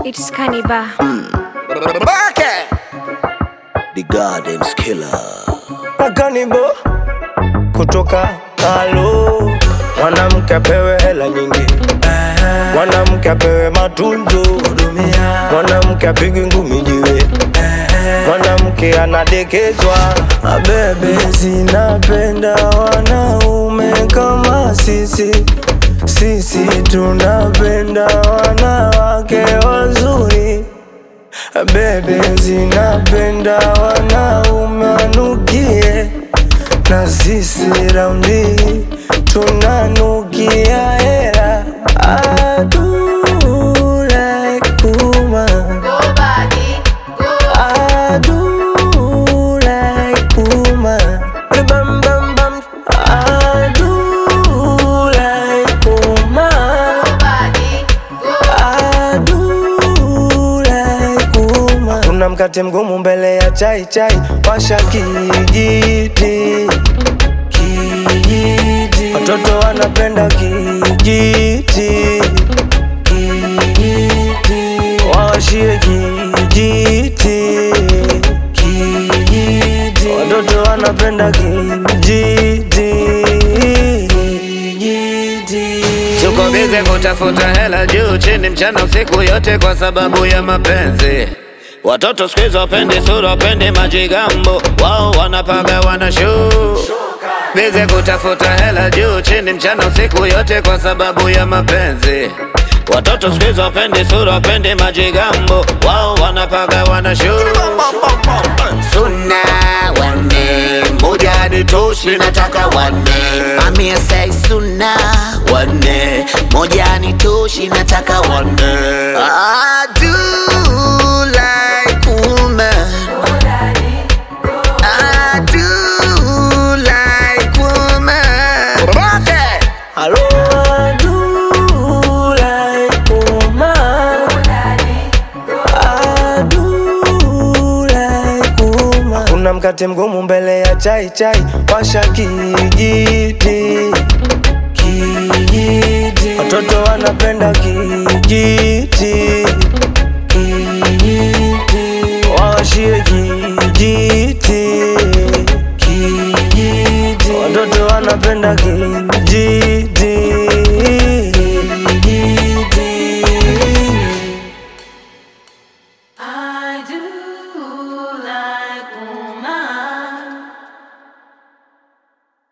It's Cannibal. The Gardens Killer. Makanibo kutoka halo, mwanamke apewe hela nyingi, mwanamke apewe matunzo, mwanamke apigwe ngumi jiwe, mwanamke anadekezwa. Abebe, zinapenda wanaume kama sisi, sisi tunapenda wanawake wazuri. Bebe zinapenda wanaume wanukie, na sisi raundi tunanukia hera. I do like woman. I do like woman. Bam, bam, bam. I do like woman. I do like woman. Kuna mkate mgumu mbele ya chai chai, washa kijiti kijiti, watoto wanapenda kijiti kijiti, wawashie kijiti kijiti, watoto wanapenda kijiti kijiti. Tuko bize kutafuta hela juu chini mchana usiku yote kwa sababu ya mapenzi. Watoto siku hizi wapendi sura, wapendi majigambo, wao wanapaga wana show. Bize kutafuta hela juu chini mchana usiku yote kwa sababu ya mapenzi. Watoto siku hizi wapendi sura, wapendi majigambo, wao wanapaga wana show. Suna wanne moja ni toshi, nataka wanne. Mami say suna wanne moja ni toshi, nataka wanne. I do like woman. I do like woman. Hello, I do like woman. I do like woman. Kuna mkate mgumu mbele ya chai chai, washa kijiti kijiti, watoto wanapenda kijiti kijiti, wawashie kijiti kijiti, watoto wanapenda kijiti